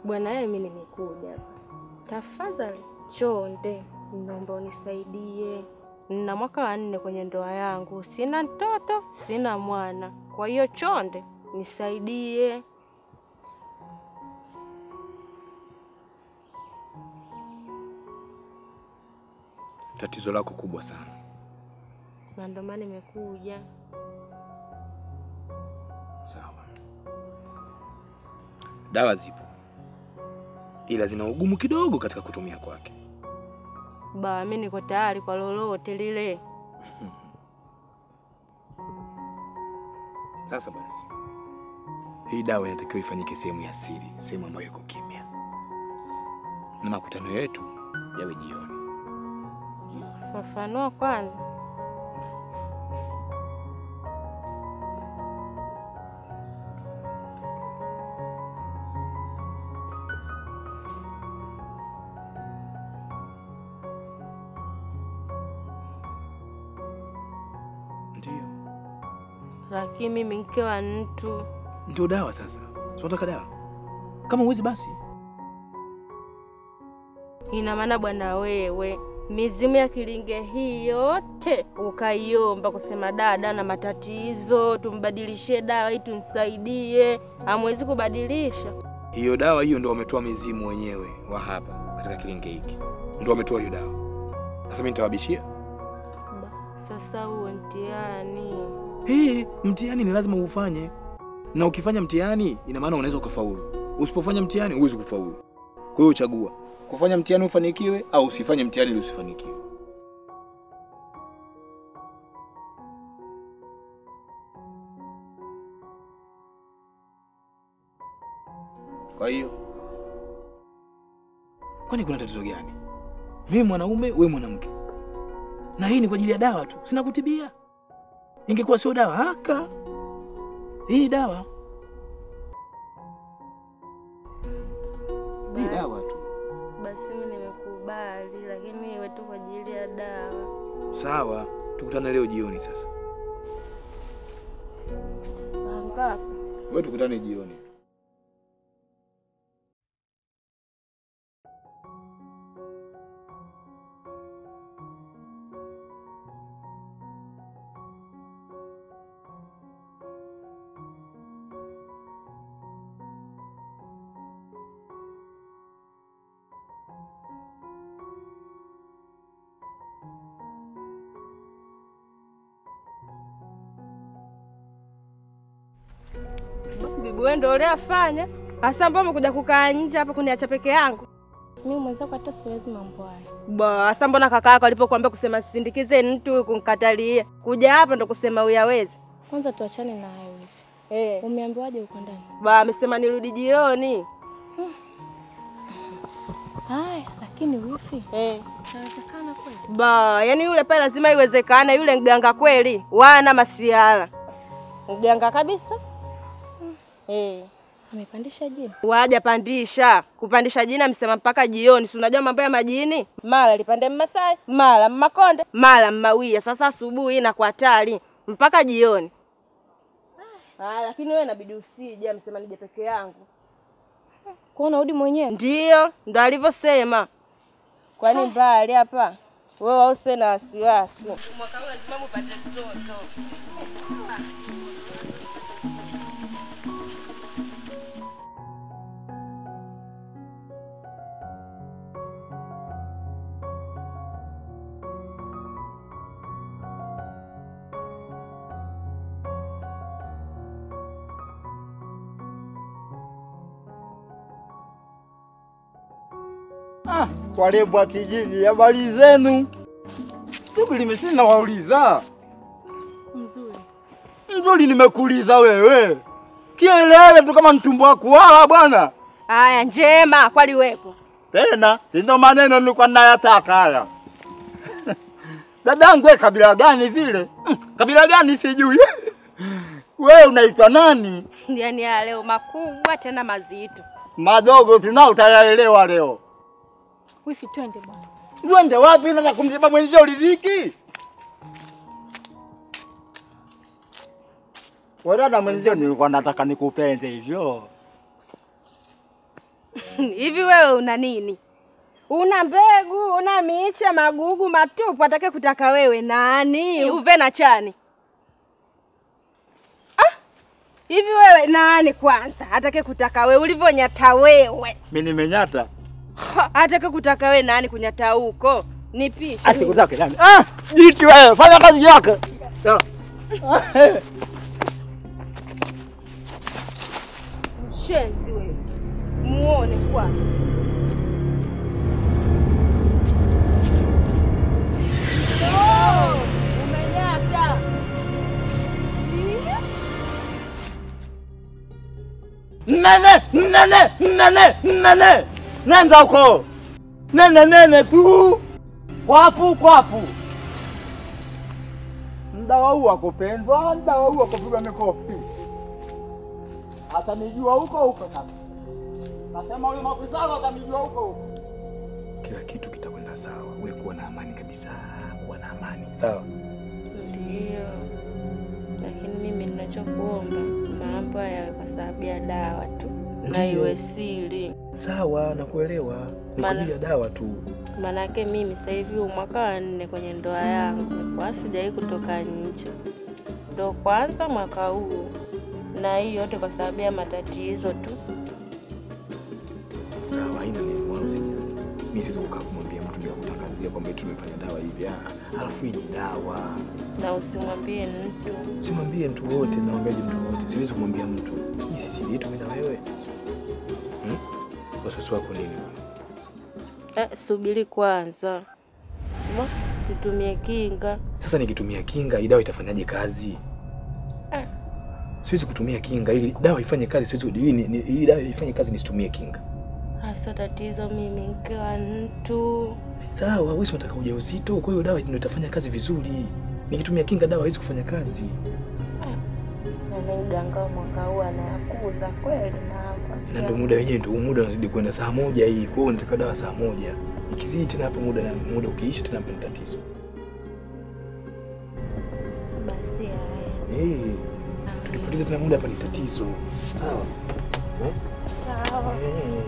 Bwana yeye, mimi nimekuja hapa. Tafadhali chonde, naomba unisaidie. Nina mwaka wa nne kwenye ndoa yangu, sina mtoto, sina mwana. Kwa hiyo chonde, nisaidie. Tatizo lako kubwa sana. Na ndio maana nimekuja. Sawa, dawa zipo, ila zina ugumu kidogo katika kutumia kwake. Ba, mimi niko tayari kwa lolote lile. Sasa basi, hii dawa inatakiwa ifanyike sehemu ya siri, sehemu ambayo iko kimya, na makutano yetu yawe jioni. Fafanua kwanza. Ndio, Lakini mimi mke wa mtu ndio dawa. Sasa si unataka dawa? Kama uwezi basi Ina maana bwana, wewe mizimu ya kilinge hii yote ukaiomba kusema dada na matatizo, tumbadilishie dawa hii tumsaidie, hamwezi kubadilisha? hiyo dawa hiyo ndio wametoa mizimu wenyewe wa hapa katika kilinge hiki, ndio wametoa hiyo dawa. Sasa mimi nitawabishia Ba, Sasa huo mtihani Hii mtihani ni lazima ufanye, na ukifanya mtihani ina maana unaweza ukafaulu. Usipofanya mtihani huwezi kufaulu. Kwa hiyo chagua kufanya mtihani ufanikiwe, au usifanye mtihani ili usifanikiwe. Kwa hiyo, kwani kuna tatizo gani? Mimi mwanaume, we mwanamke, na hii ni kwa ajili ya dawa tu, sina kutibia. Ingekuwa sio dawa haka, hii ni dawa, hii Basi- dawa tu. basi mimi nimekubali, lakini iwe tu kwa ajili ya dawa. Sawa, tukutane leo jioni. Sasa Saa ngapi? wewe, tukutane jioni. Bibi wewe ndio uliafanya hasa, ambao umekuja kukaa nje hapa kuniacha peke yangu? Mimi mwenzako hata siwezi mambo haya. Basa, mbona kaka yako alipokuambia kusema sindikize mtu kunkatalia kuja hapa ndo kusema uyawezi? Kwanza tuachane na hayo hivi. Eh, Umeambiwaje uko ndani? ba amesema nirudi jioni. Haya, lakini wifi, Eh, inawezekana kweli? ba yani yule pale lazima iwezekane, yule mganga kweli, wana masiala mganga kabisa. Eh, Amepandisha jina. waja pandisha kupandisha jina, msema mpaka jioni. Si unajua mambo ya majini, mara lipande Mmasai, mara Mmakonde, mara Mmawia. Sasa asubuhi inakuwa hatari mpaka jioni. Ah, lakini wewe inabidi usije, msema nije peke yangu. Kwa unarudi mwenyewe? Ndiyo, ndo alivyosema. Kwani mbali hapa? Wewe usiwe na wasiwasi. Mwaka huu lazima mupate mtoto. Ah, warembo wa kijiji, habari zenu? Shughuli mimi nawauliza. Mzuri. Nzuri, nimekuuliza wewe. Kielele tu kama mtumbo wa kuwala bwana. Haya, njema kwali wepo. Tena ndio maneno nilikuwa nayataka haya. Dadangu, wewe kabila gani vile? Mm, Kabila gani sijui. Wewe unaitwa nani? Yaani ya leo makubwa tena mazito. Madogo tunao utayaelewa leo. Wifi, twende bwana. Uende wapi na kumziba mwenzio riziki? Wewe dada mwenzio nilikuwa nataka nikupende hivyo. Hivi wewe una nini? Una mbegu, una miche, magugu matupu, atake kutaka wewe nani? Uve na chani. Ah! Hivi wewe nani kwanza? Atake kutaka wewe ulivyonyata wewe. Mimi nimenyata. Ha, Atake kutaka wewe nani kunyata huko? Nipishe. Asiku zake nani? Ah, jiti wewe, fanya kazi yako. Sawa. Mshenzi wewe. Muone kwanza. Oh, umenyata. Nene, nene, nene, nene. Nenda huko. Nene, nene tu. Kwapu, kwapu. Mdawa huu akupendwa, mdawa huu akupigwa mikofi. Atanijua huko huko sasa. Nasema huyu mafisalo atanijua huko huko. Kila kitu kitakwenda sawa. Wewe kuwa na amani kabisa, kuwa na amani. Sawa? Ndio, lakini mimi ninachokuomba mambo yawe kwa sababu ya dawa tu na Ndio. iwe siri, Sawa, nakuelewa. Ni kwa Maana- ajili ya dawa tu. manake mimi sasa hivi huu mwaka wa nne kwenye ndoa yangu, kwa sijawahi kutoka nje, ndo kwanza mwaka huu, na hii yote kwa sababu ya matatizo tu. Sawa, haina neno wala usijali. Mimi siwezi kukaa kumwambia mtu bila kutangazia kwamba eti tumefanya dawa hivi. Ah, alafu hii ni dawa. Na usimwambie mtu. Simwambie mtu wote, naambiaje mtu wote? Siwezi kumwambia mtu. Hii si siri yetu mimi na wewe. Hmm? Wasiwasi wako nini? Eh, subiri kwanza, Ma, tutumie kinga. Sasa nikitumia kinga, hii dawa itafanyaje kazi? Ah. Siwezi kutumia kinga ili dawa ifanye kazi. Siwezi hii ni- ni- hii dawa ifanye kazi nisitumie kinga. Hasa tatizo mimi mke wa mtu. Sawa, wewe si unataka ujauzito, kwa hiyo dawa ndio itafanya kazi vizuri. Nikitumia kinga dawa haiwezi kufanya kazi. Na mganga wa mwaka huu anayakuza kweli na Na ndio muda wenyewe ndio muda unazidi kwenda saa moja hii. Kwa hiyo nataka dawa saa moja. Ikizidi tena hapo muda na muda ukiisha tena hapo ni tatizo. basi haya. Eh, tukipoteza tena muda hapa ni tatizo. Sawa. Eh? Sawa. Eh.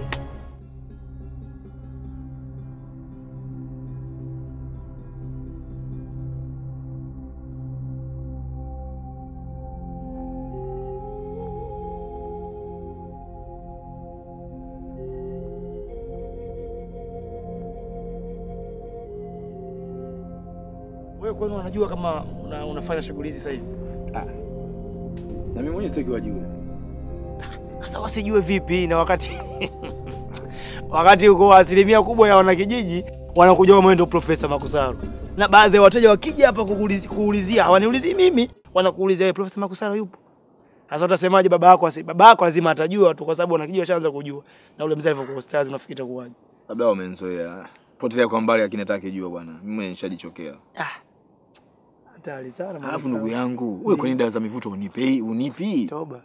Wewe kwani unajua kama una, unafanya shughuli hizi sasa hivi? Na mimi mwenyewe sitaki wajue. Sasa wasijue vipi na wakati wakati uko asilimia kubwa ya wanakijiji wanakuja kama wewe ndio Profesa Makusaro, na baadhi ya wateja wakija hapa kukuulizi- kuulizia hawaniulizii mimi, wanakuulizia wewe Profesa Makusaro yupo. Sasa utasemaje? Baba yako asi, baba yako lazima atajua tu, kwa sababu wanakijiji washaanza kujua, na ule mzee alivyokuwa ustazi, unafikiri itakuwaje? Labda wamenzoea. Potelea kwa mbali lakini hataki jua bwana. Mimi mwenyewe nishajichokea. Hatari sana. Alafu Makusaro. ndugu yangu, wewe kwa nini dawa za mivuto unipi? Unipi? toba.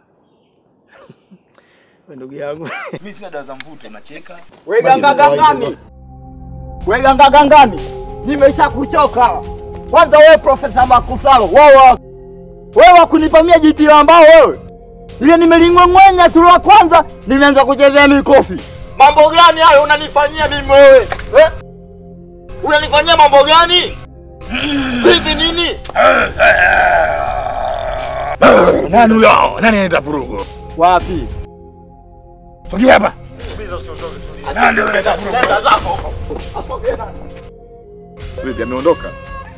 Wewe ndugu yangu Mimi sina dawa za mvuto, nacheka. We ganga gangani. We ganga gangani. Nimesha kuchoka. Kwanza wewe Profesa Makusalo, wewe wewe kunipamia jiti la mbao wewe. Ile nimeling'ong'wenya tu la kwanza, nimeanza kuchezea mikofi. Mambo gani hayo unanifanyia mimi wewe? Eh? Unanifanyia mambo gani? Hivi nini? Nani huyo? Nani anaita vurugu? Wapi? Sogea hapa. Nani ndio anaita vurugu? Nenda zako huko. Asogee nani? Vipi ameondoka?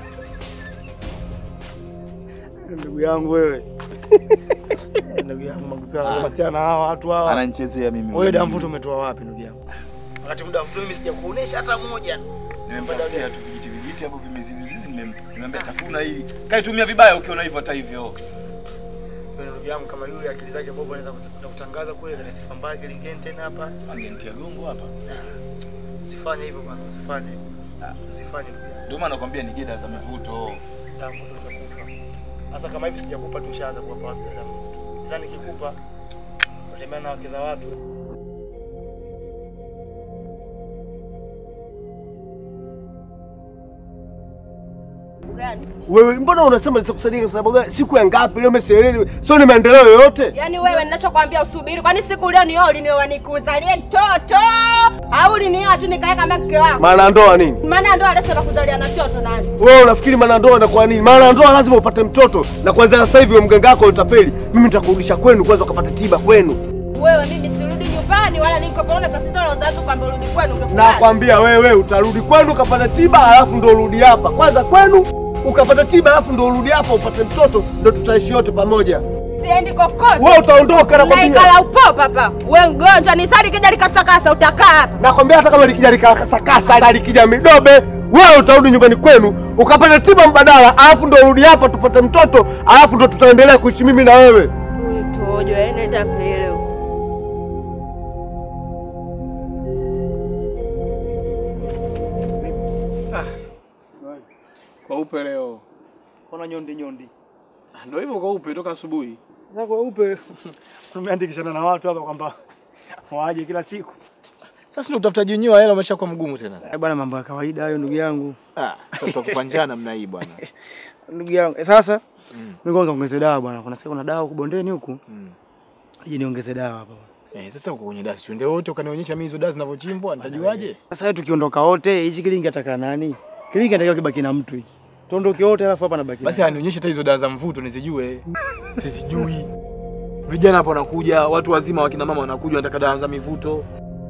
ndugu yangu wewe. Eh, ndugu yangu Makusaro, kama si ana hawa watu hawa. Ananichezea mimi. Wewe damu mvuto umetoa wapi ndugu yangu? Wakati muda mvuto mimi sijakuonesha hata moja. Nimempatia tu vijiti vijiti hapo vimezizi nimemwambia tafuna hii. Kaitumia vibaya ukiona hivyo hata hivyo. Wewe ndugu yangu kama yule akili zake bovu anaweza kuta- kutangaza kule kana sifa mbaya kilingeni tena hapa. Angenitia gongo hapa. Usifanye hivyo bwana, usifanye. Usifanye ndugu yangu. Ndio maana nakwambia ni dawa za mivuto. Damu mvuto utakupa. Sasa kama hivi sijakupa tu ushaanza kuwapa watu damu. Sasa nikikupa utatembea na wake za watu. gani? Wewe mbona unasema nisikusaidia kwa sababu gani? Siku ya ngapi leo umesielewi? Sio ni maendeleo yoyote? Yaani wewe ninachokwambia usubiri, kwani siku leo nioa ulinioa nikuzalie mtoto au ulinioa tu nikae kama mke wako? Maana ndoa nini? Maana ndo alisema kuzalia na mtoto nani? Wewe unafikiri maana ndoa inakuwa nini? Maana ndoa lazima upate mtoto na kwanza sasa hivi mganga wako utapeli. Mimi nitakurudisha kwenu kwanza ukapate tiba kwenu. Wewe mimi sirudi nyumbani wala niko paona tatizo la uzazi kwamba urudi kwenu ungekubali. Nakwambia wewe utarudi kwenu ukapata tiba alafu ndo urudi hapa. Kwanza kwenu ukapata tiba alafu ndo urudi hapa upate mtoto ndo tutaishi wote pamoja. Siendi kokote. Wewe utaondoka na kwambia. Naikala upo papa. Wewe mgonjwa ni sali kija likasakasa utakaa hapa. Nakwambia hata kama likija likasakasa likija midobe, wewe utarudi nyumbani kwenu ukapata tiba mbadala, alafu ndo urudi hapa tupate mtoto, alafu ndo tutaendelea kuishi mimi na wewe. Huyu tojo ene tapele. Kweupe leo. Kuna nyondi nyondi. Ndio hivyo kweupe toka asubuhi. Sasa kweupe tumeandikishana na watu hapa kwamba waje kila siku. Sasa ndio utafutaji wenyewe wa hela umeshakuwa mgumu tena. Eh, bwana mambo ya kawaida hayo ndugu yangu. Ah, sasa tutakupa njaa namna hii bwana. Ndugu yangu. Eh, sasa Mm. mimi kwanza ongeze dawa bwana. Kuna siku kuna dawa huku bondeni huku. Mm. Ije niongeze dawa hapa. Eh, sasa uko kwenye dasi. Twende wote ukanionyesha mimi hizo dasi zinavyochimbwa, nitajuaje? Sasa wewe tukiondoka wote, hichi kilingi ataka nani? Kilingi anatakiwa kibaki na mtu hiki. Tuondoke wote alafu hapa nabaki. Basi anionyeshe hata hizo dawa za mvuto nizijue. Sizijui. Vijana hapo wanakuja, watu wazima wakina mama wanakuja wanataka dawa za mivuto.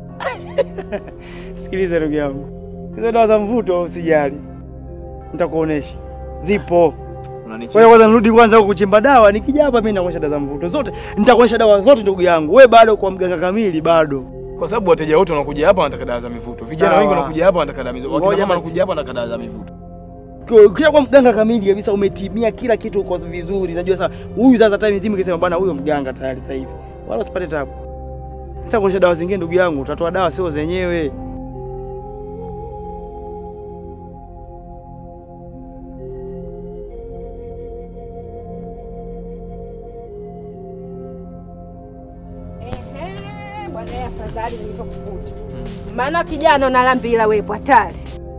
Sikiliza ndugu yangu. Hizo dawa za mvuto usijali. Nitakuonesha. Zipo. Kwa Unanicheka. hiyo kwanza nirudi kwanza huku kuchimba dawa, nikija hapa mimi nakuonyesha dawa za mvuto zote. Nitakuonyesha dawa zote ndugu yangu. Wewe bado kwa mganga kamili bado. Kwa sababu wateja wote wanakuja hapa wanataka dawa za mivuto. Vijana Sawa. wengi wanakuja hapa wanataka dawa za mivuto. Wakina Ngoja mama basi. wanakuja hapa wanataka dawa za mivuto. Ukija kwa mganga kamili kabisa umetimia kila kitu uko vizuri. Najua sasa huyu sasa time nzima ikisema bwana huyo mganga tayari sasa hivi. Wala usipate tabu. Sasa kuonyesha dawa zingine ndugu yangu, utatoa dawa sio zenyewe. Ehe, bwana yeye afadhali nilivyokukuta. Maana kijana unalambila wewe hatari.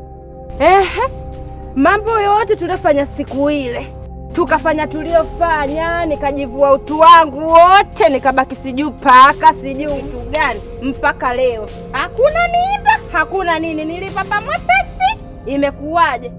Ehe. Mambo yote tuliyofanya siku ile tukafanya tuliofanya, nikajivua utu wangu wote, nikabaki sijui paka sijui kitu gani, mpaka leo hakuna mimba, hakuna nini, nilipapa mwepesi. Imekuwaje?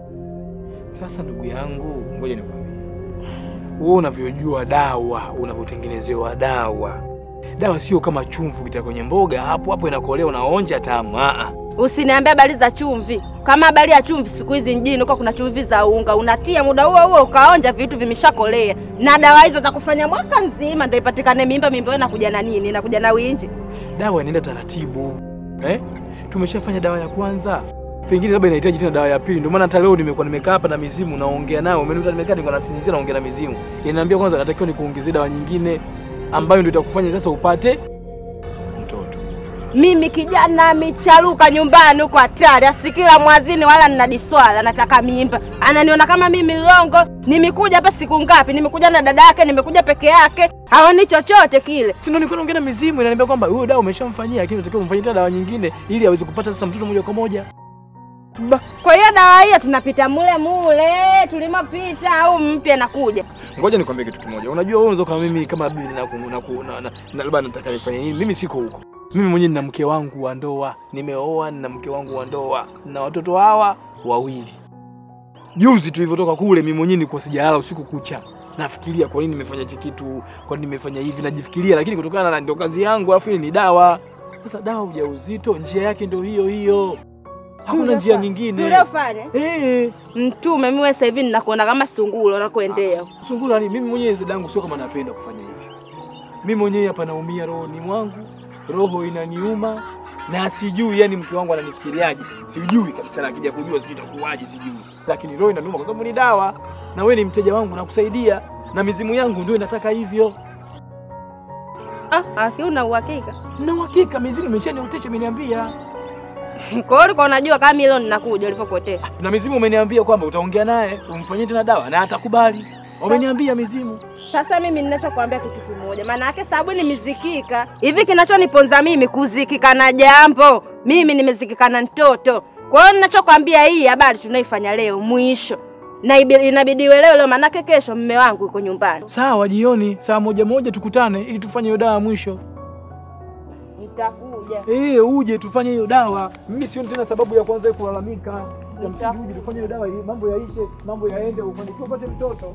Sasa ndugu yangu, ngoja nikwambie. Wewe unavyojua dawa, unavyotengenezewa dawa. Dawa sio kama chumvi ukita kwenye mboga, hapo hapo inakolea unaonja tamu. Ah ah. Usiniambie habari za chumvi. Kama habari ya chumvi siku hizi mjini huko kuna chumvi za unga, unatia muda huo huo ukaonja vitu vimeshakolea, na dawa hizo za kufanya mwaka nzima ndio ipatikane mimba. Mimba hiyo inakuja na nini? Inakuja na winji. Dawa inaenda taratibu. Eh? Tumeshafanya dawa ya kwanza. Pengine labda inahitaji tena dawa ya pili. Ndio maana hata leo nimekuwa nimekaa hapa na mizimu naongea nayo. Umenikuta nimekaa niko nasinzia naongea na mizimu. Inaniambia kwanza natakiwa nikuongezee dawa nyingine ambayo ndio itakufanya sasa upate mtoto. Mimi kijana micharuka nyumbani huko hatari, asikila mwazini wala nina diswala, nataka mimba. Ananiona kama mimi longo. Nimekuja hapa siku ngapi? Nimekuja na dada yake, nimekuja peke yake, haoni chochote kile. Si ndio nilikuwa naongea na mizimu inaniambia kwamba huyo dawa umeshamfanyia lakini unatakiwa umfanyie tena dawa nyingine ili aweze kupata sasa mtoto moja kwa moja. Ba, Kwa hiyo dawa hiyo tunapita mule mule tulimopita, au mpya nakuja? Ngoja nikwambie kitu kimoja. Unajua wewe unaweza kama mimi kama bibi na ku- na ku- na- na- na labda nataka nifanye nini? Mimi siko huko. Mimi mwenyewe nina mke wangu wa ndoa, nimeoa, nina mke wangu wa ndoa na watoto hawa wawili. Juzi tulivyotoka kule, mimi mwenyewe nilikuwa sijalala usiku kucha, nafikiria kwa nini nimefanya hichi kitu, kwa nini nimefanya hivi, najifikiria, lakini kutokana na ndio kazi yangu, alafu hii ni dawa. Sasa dawa ujauzito, njia yake ndio hiyo hiyo, hakuna njia nyingine. Tuliofanya Eh, mtume, mimi wewe sasa hivi ninakuona kama sungura unakoendea. Sungura ni mimi mwenyewe dadangu, sio kama napenda kufanya hivyo. Mimi mwenyewe hapa naumia rohoni mwangu, roho inaniuma na sijui, yani mke wangu ananifikiriaje, sijui kabisa, na akija kujua sijui itakuwaje, sijui, lakini roho inaniuma kwa sababu ni dawa, na wewe ni mteja wangu, nakusaidia na mizimu yangu ndio inataka hivyo. Ah, aki una uhakika? Na uhakika mizimu imeshaniotesha, imeniambia Kwa hiyo ulikuwa unajua kama hilo ninakuja ulivyokuotesha. na mizimu umeniambia kwamba utaongea naye umfanyie tena dawa na atakubali. Wameniambia mizimu. Sasa mimi ninachokuambia kitu kimoja, maana yake sababu nimezikika hivi, kinachoniponza mimi kuzikika na jambo, mimi nimezikika na mtoto. Kwa hiyo ninachokwambia hii habari tunaifanya leo, mwisho na ibi- inabidi uelewe leo, manake kesho mme wangu yuko nyumbani. Sawa, jioni saa moja moja tukutane ili tufanye hiyo dawa mwisho. Nitakuja. Eh, uje tufanye hiyo dawa. Mimi sioni tena sababu ya kwanza kulalamika. Ya msingi uje tufanye hiyo dawa ili mambo yaishe, mambo yaende, ufanikiwe upate mtoto.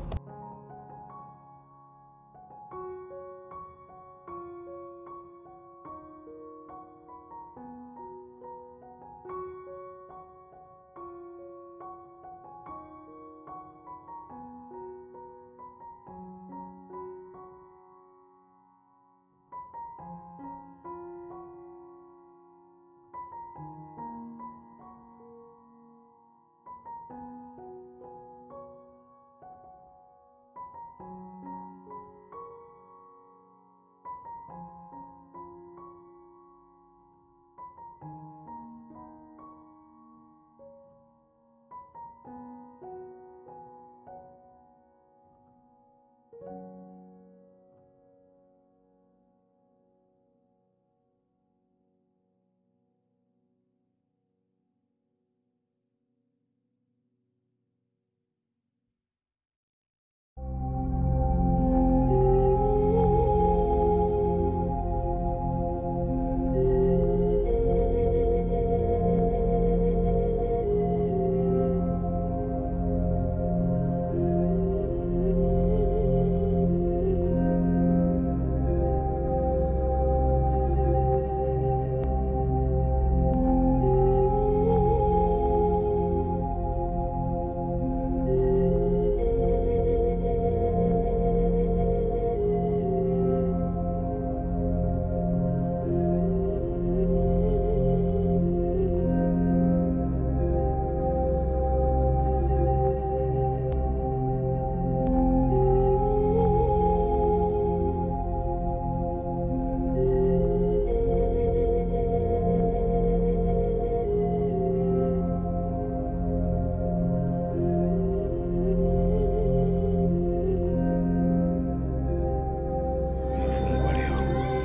Nimefungwa leo.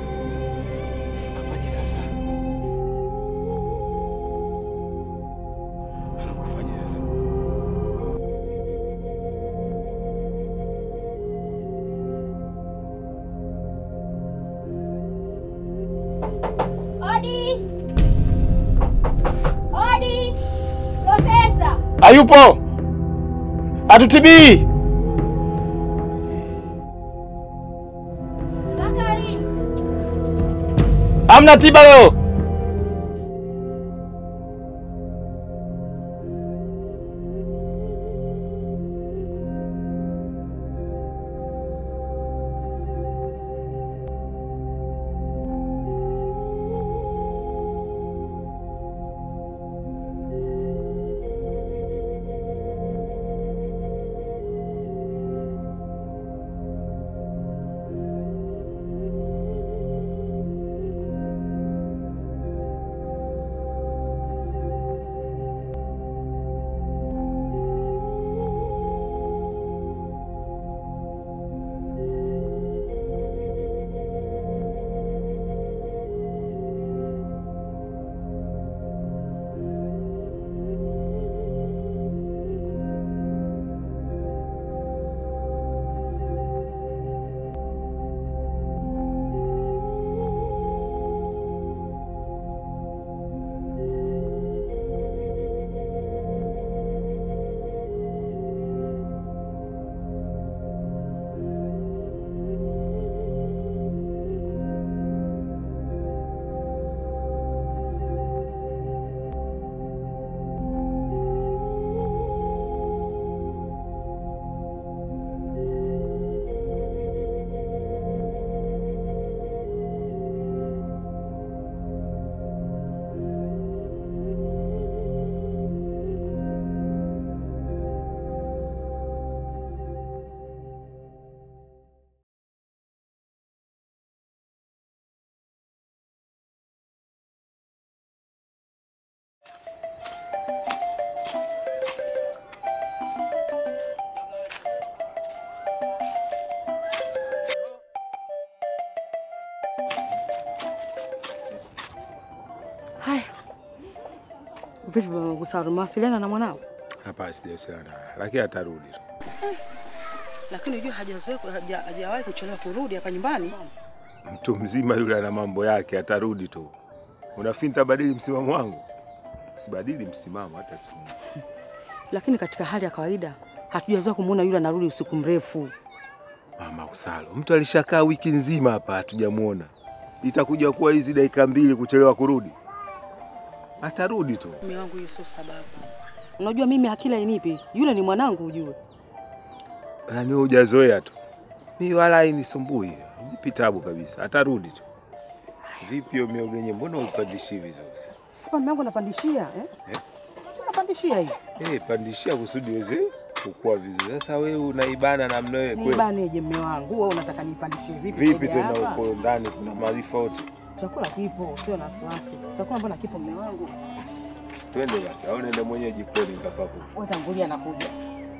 Kafanye sasa. Anakufanya sasa. Odi! Odi! Profesa! Hayupo. Atutibii. Mpaka lini? Hamna tiba leo. Vipi bwana Kusaro, mawasiliana na mwanao? Hapana, sijawasiliana naye, lakini atarudi tu. Lakini unajua hajazoea haja- hajawahi kuchelewa kurudi hapa nyumbani. Mtu mzima yule ana mambo yake, atarudi tu. Unafikiri nitabadili msimamo wangu? Sibadili msimamo hata siku moja. Lakini katika hali ya kawaida hatujazoea kumuona yule anarudi usiku mrefu. Mama Usalo, mtu alishakaa wiki nzima hapa hatujamuona, itakuja kuwa hizi dakika mbili kuchelewa kurudi? Atarudi tu. Mume wangu, hiyo sio sababu. Unajua mimi akili hainipi, yule ni mwanangu ujue. Yaani wewe hujazoea tu. Mimi wala hainisumbui, nipi tabu kabisa, atarudi tu. Vipi hiyo miogo yenyewe, mbona uipandishi hivi sasa? Hapa mume wangu napandishia eh? Eh? Si napandishia hii. Eh, pandishia kusudi iweze kukua vizuri. Sasa wewe unaibana namna wewe kweli? Nibaneje mume wangu? Wewe unataka nipandishie vipi? Vipi kuja tena hapa? huko ndani kuna maarifa yote? Chakula kipo, sio na wasiwasi. Chakula mbona kipo mume wangu? Twende basi, au nenda mwenyewe jikoni nikapako. Wewe tangulia nakuja.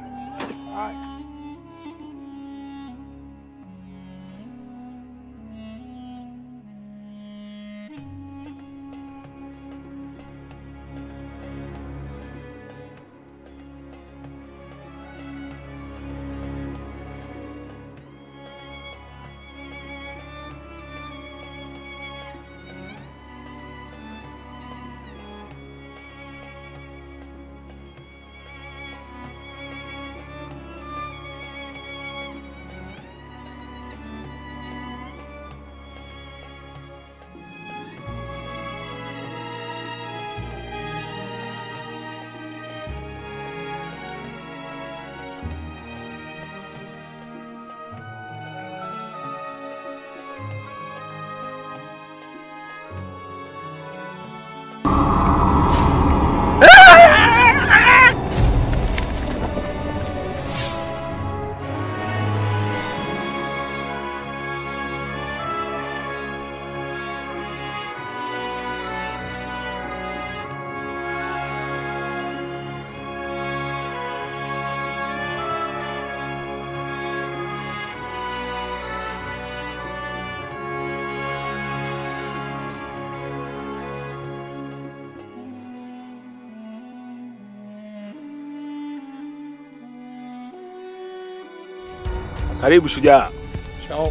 Karibu shujaa. Chao.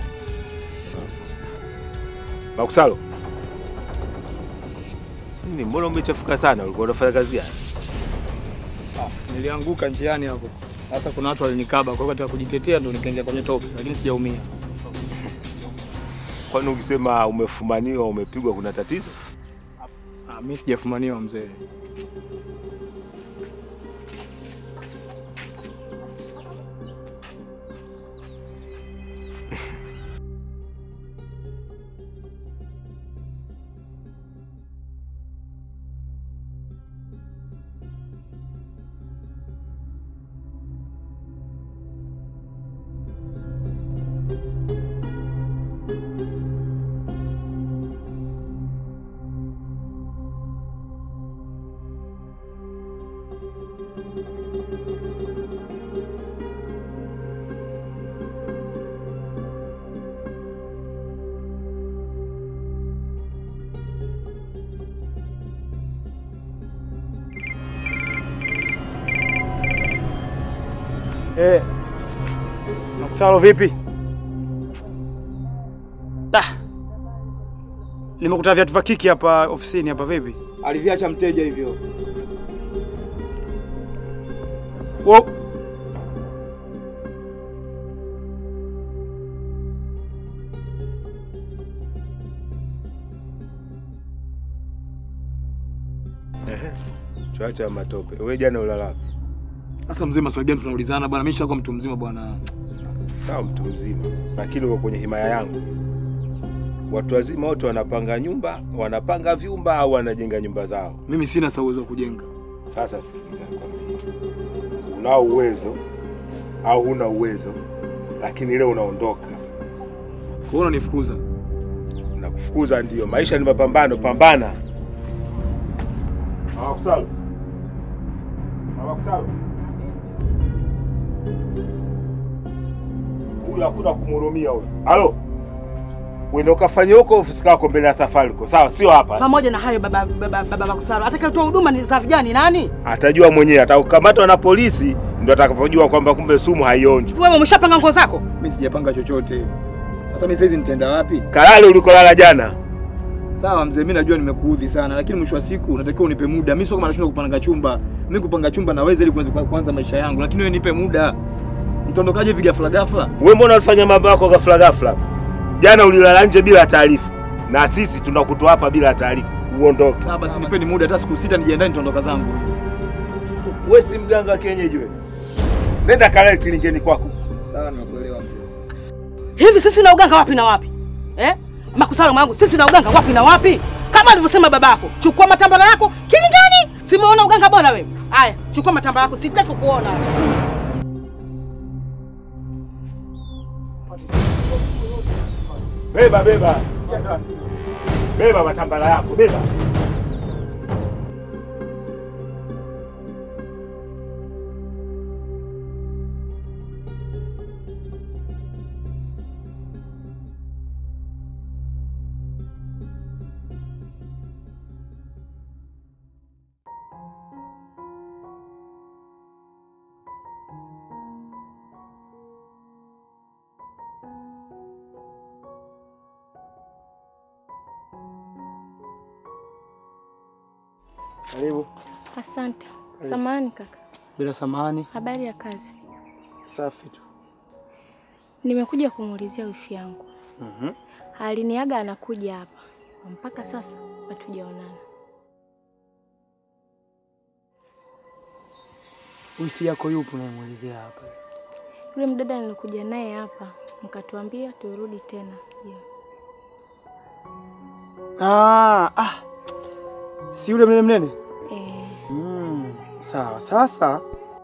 Makusalo. Nini, mbona umechafuka sana? Ulikuwa unafanya kazi gani? Nilianguka njiani hapo. Sasa kuna watu walinikaba, kwa hiyo katika kujitetea ndo nikaingia kwenye tope, lakini sijaumia. Kwani ukisema umefumaniwa umepigwa kuna tatizo? Ah, mimi sijafumaniwa mzee. Eh. Makusalo vipi? Ah. Nimekuta viatu vya kiki hapa ofisini hapa vipi? Aliviacha mteja hivyo. Wo. Ehe. Tuacha matope. Wewe jana ulala wapi? Sasa mzee, maswali gani tunaulizana bwana? Mimi nishakuwa mtu mzima bwana. Sawa, mtu mzima, lakini uko kwenye himaya yangu. Watu wazima wote wanapanga nyumba, wanapanga vyumba au wanajenga nyumba zao. Mimi sina sa uwezo wa kujenga. Sasa sikiliza nikwambie. unao uwezo au huna uwezo, lakini leo unaondoka. Kwa hiyo unanifukuza. Nakufukuza ndio, maisha ni mapambano, pambana. Mama Kusalo, Mama Kusalo, huyu hakuna kumhurumia huyu. Halo, uende ukafanye huko ofisi kako mbele ya safari huko, sawa? Sio hapa. Pamoja na hayo baba baba, baba Makusaro, atakayetoa huduma ni za vijana ni nani? Atajua mwenyewe, atakamatwa na polisi ndio atakapojua kwamba kumbe sumu haionji. Wewe umeshapanga nguo zako? Mimi sijapanga chochote. Sasa mimi saizi nitaenda wapi? Kalale ulikolala jana. Sawa mzee, mimi najua nimekuudhi sana, lakini mwisho wa siku unatakiwa unipe muda. Mimi sio kama nashindwa kupanga chumba. Mimi kupanga chumba naweza ili kuanza kuanza maisha yangu, lakini wewe nipe muda. Mtondokaje hivi ghafla ghafla? Wewe mbona ulifanya mambo yako ghafla ghafla? Jana ulilala nje bila taarifa, na sisi tunakutoa hapa bila taarifa, uondoke. Ah, basi nipeni muda hata siku sita nijiandae nitaondoka zangu. Wewe si mganga wa kienyeji wewe. Nenda kalale kilingeni kwako. Sawa, nimekuelewa mzee. Hivi sisi na uganga wapi na wapi? Eh? Makusaro mwangu, sisi na uganga wapi na wapi? Kama alivyosema babako, chukua matambara yako kilingani. Simuona uganga bora wewe. Haya, chukua matambara yako, sitaki kuona. Beba beba. Beba matambala yako, beba. Karibu. Asante. Samahani kaka. Bila samahani. Habari ya kazi? Safi tu. Nimekuja kumuulizia wifi yangu. Mhm. Aliniaga anakuja hapa. Mpaka sasa hatujaonana. Wifi yako yupo unayemwelezea hapa? Yule mdada nilikuja naye hapa, mkatuambia turudi tena. Je, Ah, ah. Si yule mnene mnene? eh, Mm, sawa. Sasa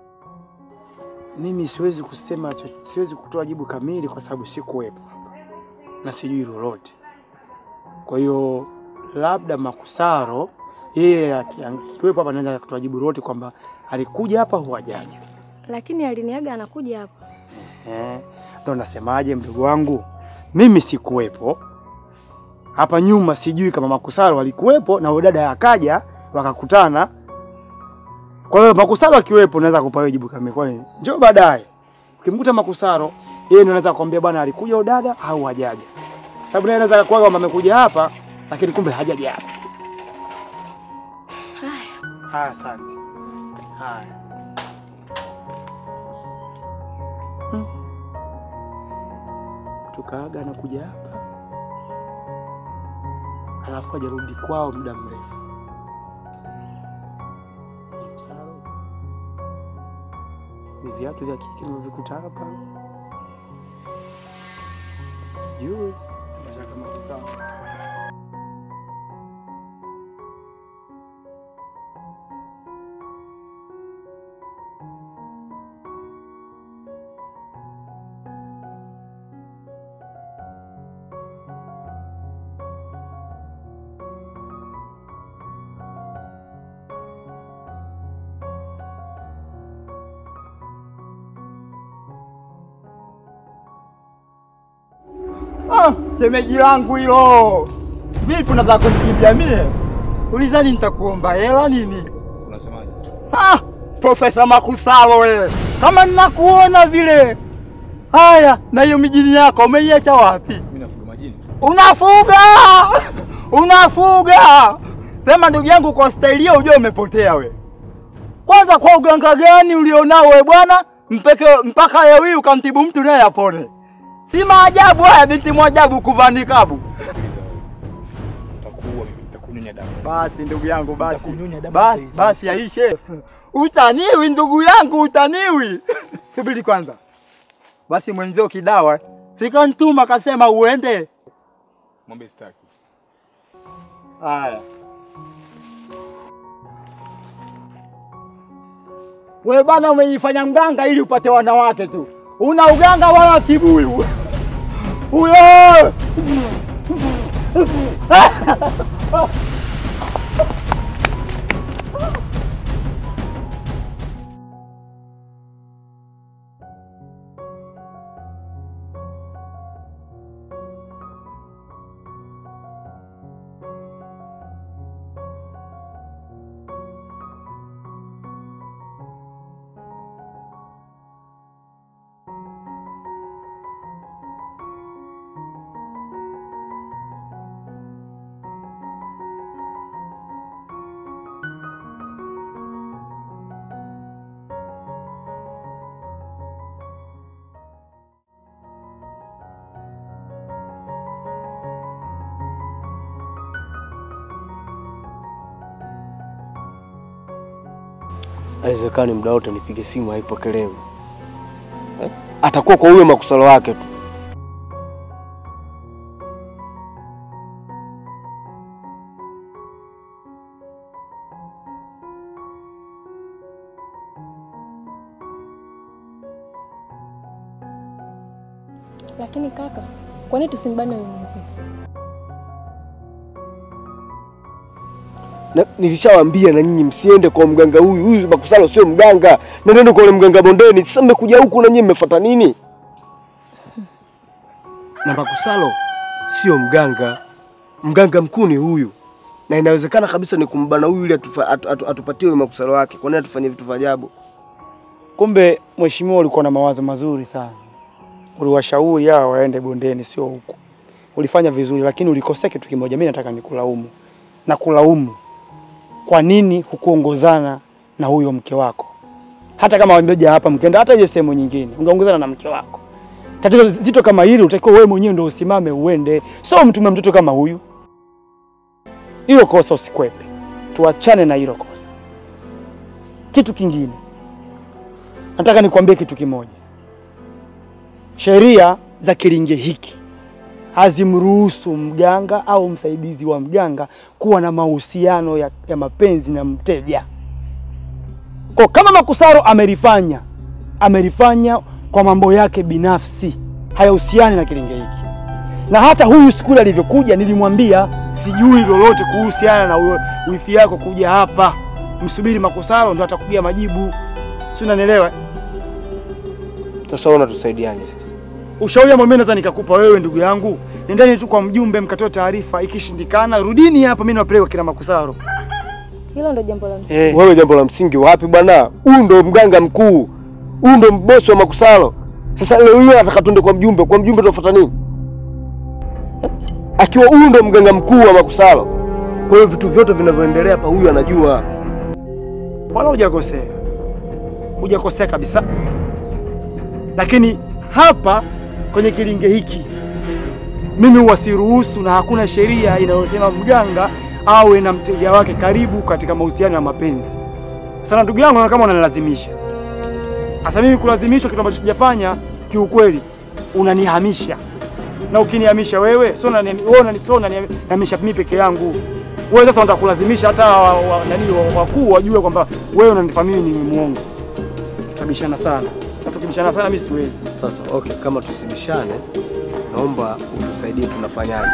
mimi siwezi kusema cho- siwezi kutoa jibu kamili kwa sababu sikuwepo hapa na sijui lolote. Kwa hiyo labda Makusaro yeye aki- akiwepo hapa anaweza kutoa jibu lolote kwamba alikuja hapa au hajaja. lakini aliniaga anakuja hapa. Eh, ndo nasemaje mdogo wangu, mimi sikuwepo hapa nyuma, sijui kama Makusaro alikuwepo na huyo dada akaja wakakutana. Kwa hiyo Makusaro akiwepo, naweza kupa wewe jibu kamili. Kwa hiyo njoo baadaye, ukimkuta Makusaro, yeye ndo anaweza kukwambia bwana, alikuja huyo dada au hajaja, sababu naye anaweza kuwa kwamba amekuja hapa lakini kumbe hajaja hapa. Haya, Haya, asante. Haya. Hmm. Tukaaga anakuja hapa alafu ajarudi kwao muda mrefu. Msaro. Ni viatu vya kike nimevikuta hapa, sijui mashaka Makusaro. Ah, shemeji langu hilo. Vipi unataka kunikimbia mie? Ulizani nitakuomba hela nini? Unasemaje? Ah, Profesa Makusalo wewe. Kama ninakuona vile. Haya, na hiyo mijini yako umeiacha wapi? Mimi nafuga majini. Unafuga! Unafuga! Sema ndugu yangu kwa staili hiyo ujue umepotea we. Kwanza kwa uganga gani ulionao we bwana? Mpeke mpaka leo hii ukamtibu mtu naye apone. Si maajabu haya binti mwajabu kuvaa nikabu. Utakuua mimi, nitakunyonya damu. Basi ndugu yangu basi. Nitakunyonya damu Basi sasa. basi yaishe. Utaniwi ndugu yangu utaniwi. Subiri kwanza. Basi mwenzio kidawa. Sikantuma kasema uende. Mwambie sitaki. Haya. We bana, umejifanya mganga ili upate wanawake tu, una uganga wala kibuyu huyo. haiwezekani muda wote nipige simu haipokelewi eh? Atakuwa kwa huyo makusalo wake tu. Lakini kaka, kwa nini tusimbane huyu mwenzie? Na nilishawaambia na nyinyi msiende kwa mganga huyu. Huyu makusalo sio mganga, nendeni kwa ule mganga bondeni. Sasa mmekuja huku na nyinyi mmefuata nini? Na makusalo sio mganga, mganga mkuu ni huyu, na inawezekana kabisa ni kumbana huyu ili atufa, atu, atu, atupatie huyu makusalo wake. Kwa nini atufanyie vitu vya ajabu? Kumbe mheshimiwa, ulikuwa na mawazo mazuri sana, uliwashauri hawa waende bondeni, sio huku. Ulifanya vizuri, lakini ulikosea kitu kimoja. Mimi nataka nikulaumu na kulaumu, kwa nini hukuongozana na huyo mke wako? Hata kama wameja hapa mkenda hata ile sehemu nyingine, ungeongozana na mke wako. Tatizo zito kama hili utakiwa wewe mwenyewe ndio usimame uende, sio mtume mtoto kama huyu. Hilo kosa usikwepe, tuachane na hilo kosa. Kitu kingine nataka nikwambie kitu kimoja. Sheria za kilinge hiki hazimruhusu mganga au msaidizi wa mganga kuwa na mahusiano ya, ya mapenzi na mteja. Kwa kama Makusaro amelifanya, amelifanya kwa mambo yake binafsi, hayahusiani na kilinge hiki. Na hata huyu siku ile alivyokuja, nilimwambia sijui lolote kuhusiana na huyo wifi yako kuja hapa, msubiri Makusaro ndo atakugia majibu, si unanielewa? Sasa wewe unatusaidiaje sasa? Ushauri ambao mimi naweza nikakupa wewe ndugu yangu, nendeni tu kwa mjumbe mkatoe taarifa. Ikishindikana rudini hapa, mimi nawapeleka kina Makusaro. Hilo ndo jambo la msingi. Eh, Wewe jambo la msingi wapi bwana? Huyu ndo mganga mkuu, huyu ndo bosi wa makusalo. Sasa leo hiyo anataka tuende kwa mjumbe, kwa mjumbe tunafuata nini? Akiwa huyu ndo mganga mkuu wa makusalo. Kwa hiyo vitu vyote vinavyoendelea hapa huyu anajua. wala hujakosea, hujakosea kabisa. Lakini hapa kwenye kilinge hiki mimi huwa siruhusu, na hakuna sheria inayosema mganga awe na mteja wake karibu katika mahusiano ya mapenzi. Sana ndugu yangu, naona kama unanilazimisha. Sasa mimi kulazimishwa kitu ambacho sijafanya, kiukweli unanihamisha, na ukinihamisha wewe sio unani- wewe unani- sio unanihamisha mimi peke yangu. Wewe sasa unataka kulazimisha hata wa, wa, nani wa- wakuu wajue kwamba wewe unanifanya mimi ni muongo. Tutabishana sana, na tukibishana sana mimi siwezi. Sasa okay, kama tusibishane, naomba utusaidie tunafanyaje.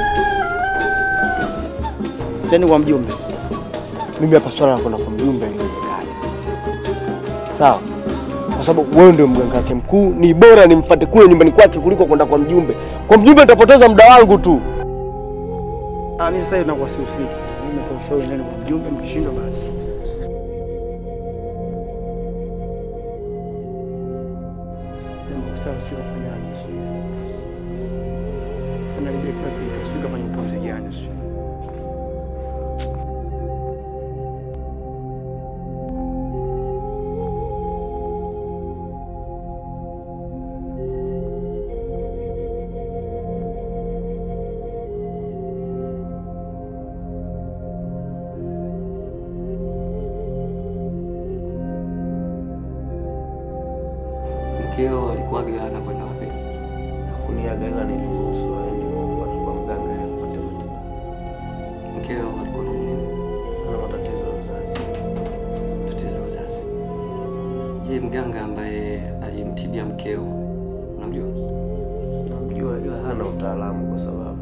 Teni kwa mjumbe. Mimi hapa swala la kwenda kwa mjumbe haliwezekani. Sawa? Kwa sababu wewe ndio mganga wake mkuu, ni bora nimfuate kule nyumbani kwake kuliko kwenda kwa mjumbe. Kwa mjumbe nitapoteza muda wangu tu. Ah, mimi sasa hivi nakuwa sihusiki. Mimi natoa ushauri nani kwa mjumbe, mkishindwa basi. Ndio sasa sio kufanyaje sio. Kana ile kwa kitu sio kufanya upuzi gani sio. Mkeo alikuwa ana kwenda wapi? Kuniaga ila niliruhusu aende kwa mganga apate matibabu. Mkeo alikuwa na nini? Ana matatizo ya uzazi. Tatizo la uzazi. Je, mganga ambaye alimtibia mkeo unamjua? Namjua ila hana utaalamu kwa sababu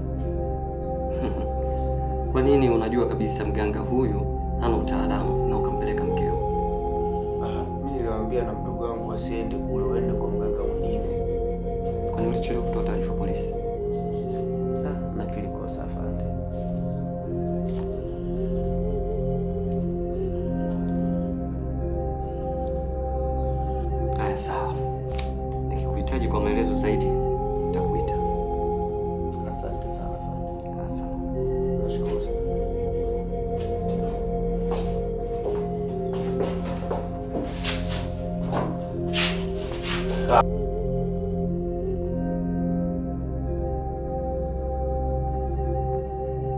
Kwa nini unajua kabisa mganga huyu hana utaalamu na ukampeleka mkeo? ah, mimi niliwaambia na mdogo wangu asiende kule, waende kwa mganga mwingine. Kwa nini ulichelewa kutoa taarifa polisi? Ah, na kilikosa afande. Haya, sawa. Nikikuhitaji kwa maelezo zaidi nitakuita. Asante sana afande. Asante. Nashukuru sana.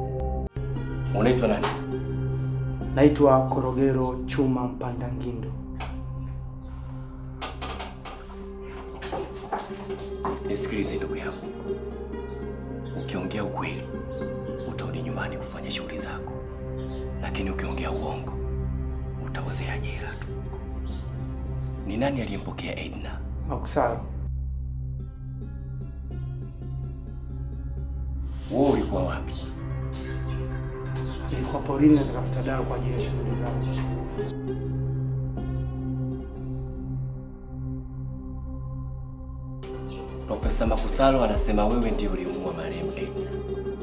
Unaitwa nani? Naitwa Korogero Chuma Mpanda Ngindo. Nisikilize ndugu yangu, ukiongea ukweli utarudi nyumbani kufanya shughuli zako, lakini ukiongea uongo utaozea jela tu. Ni nani aliyempokea Edna? Makusaro, Wewe ulikuwa wapi? nilikuwa porini natafuta dawa kwa ajili ya shughuli zangu. Profesa Makusalo anasema wewe ndio ulimuua marehemu Edna.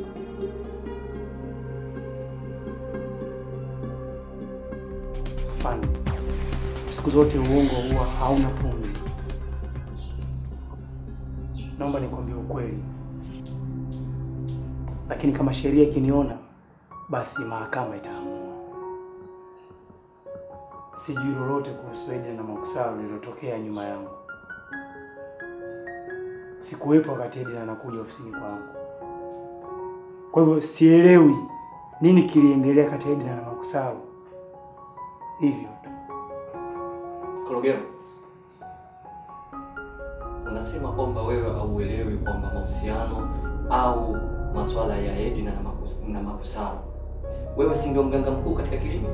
Fani, siku zote uongo huwa hauna pumzi. Naomba nikwambie ukweli, lakini kama sheria ikiniona, basi mahakama itaamua. Sijui lolote kuhusu Edna na Makusaro lililotokea nyuma yangu. Sikuwepo wakati Edna anakuja ofisini kwangu, kwa hivyo sielewi nini kiliendelea kati ya Edna na Makusaro. Hivyo tu. Korogero, unasema kwamba wewe hauelewi kwamba mahusiano au masuala ya Edna na Makus- na Makusaro, wewe si ndio mganga mkuu katika kilimo?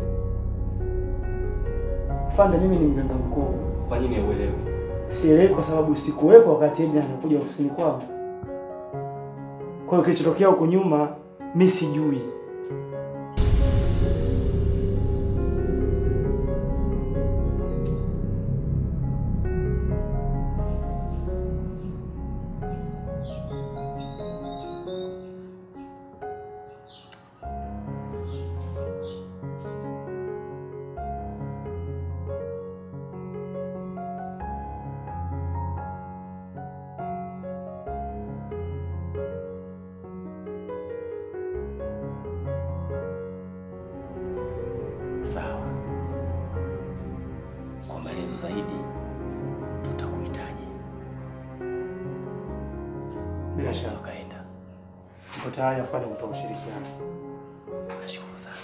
Fanda, mimi ni mganga mkuu. Kwa nini hauelewi? Sielewi kwa sababu sikuwepo wakati Edna anakuja ofisini kwangu. Kwa hiyo kilichotokea huko nyuma mi sijui. Sawa. Kwa maelezo zaidi tutakuhitaji. Bila shaka Ukaenda. niko tayari afanye kutoa ushirikiano. Nashukuru sana.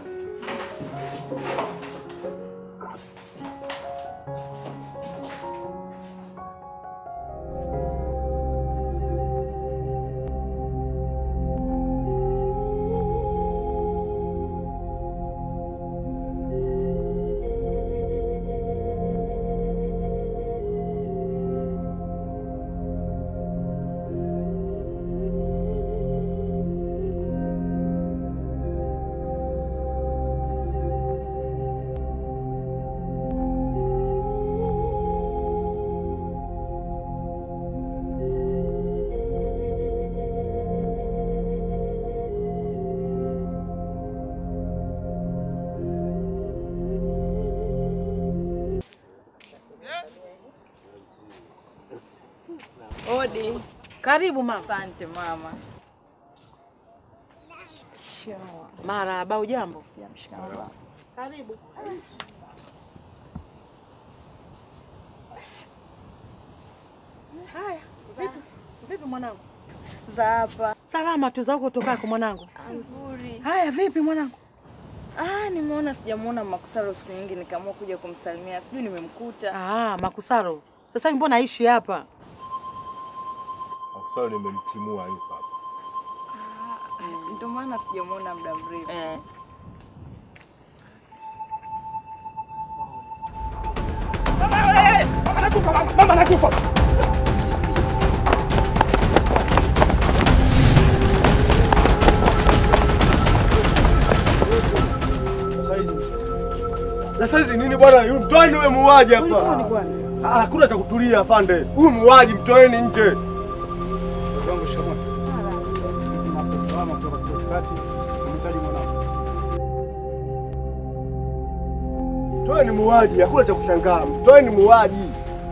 Odi. Karibu mama. Asante mama. Marahaba, ujambo? Sijamshikamoo. Karibu. Haya, vipi? Vipi mwanangu? Za hapa. Salama tu za huko tokako mwanangu. Nzuri. Haya, vipi mwanangu? Ah, nimeona sijamuona Makusaro siku nyingi nikaamua kuja kumsalimia. Sijui nimemkuta. Ah, Makusaro. Sasa hivi mbona aishi hapa? Makusaro nimemtimua yuko hapa. Ah, Ndio maana sijamuona muda mrefu. Eh. Mama nakufa. Na saizi nini bwana? Yu mtoeni wewe muuaji hapa. Ah, Hakuna cha kutulia afande. Huyu muuaji mtoeni nje. Mtoeni muuaji, hakuna cha kushangaa. Mtoeni muuaji.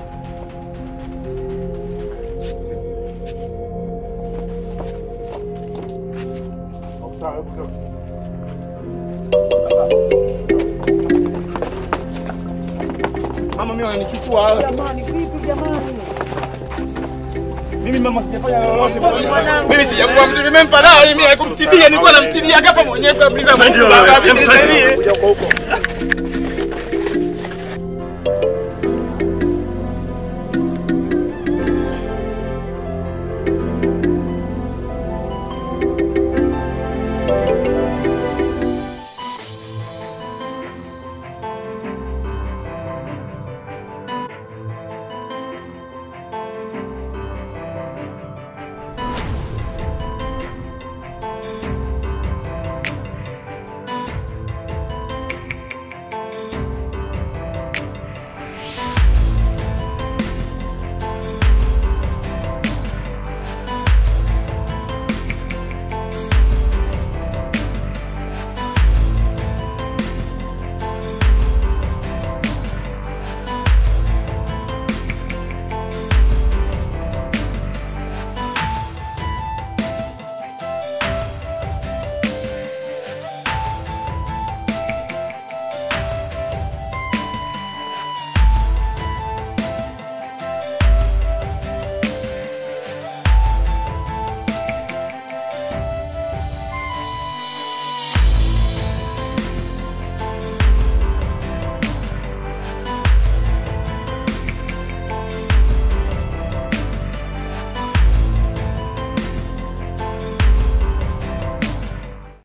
Mama mimi wananichukua. Jamani, vipi jamani? Mimi mama sijafanya lolote. Mimi sijakuwa mtu nimempa dawa mimi ya kumtibia, nilikuwa namtibia akafa mwenyewe kabisa. Ndio, Baba, ndio, mimi nisaidie. ndio, huko huko.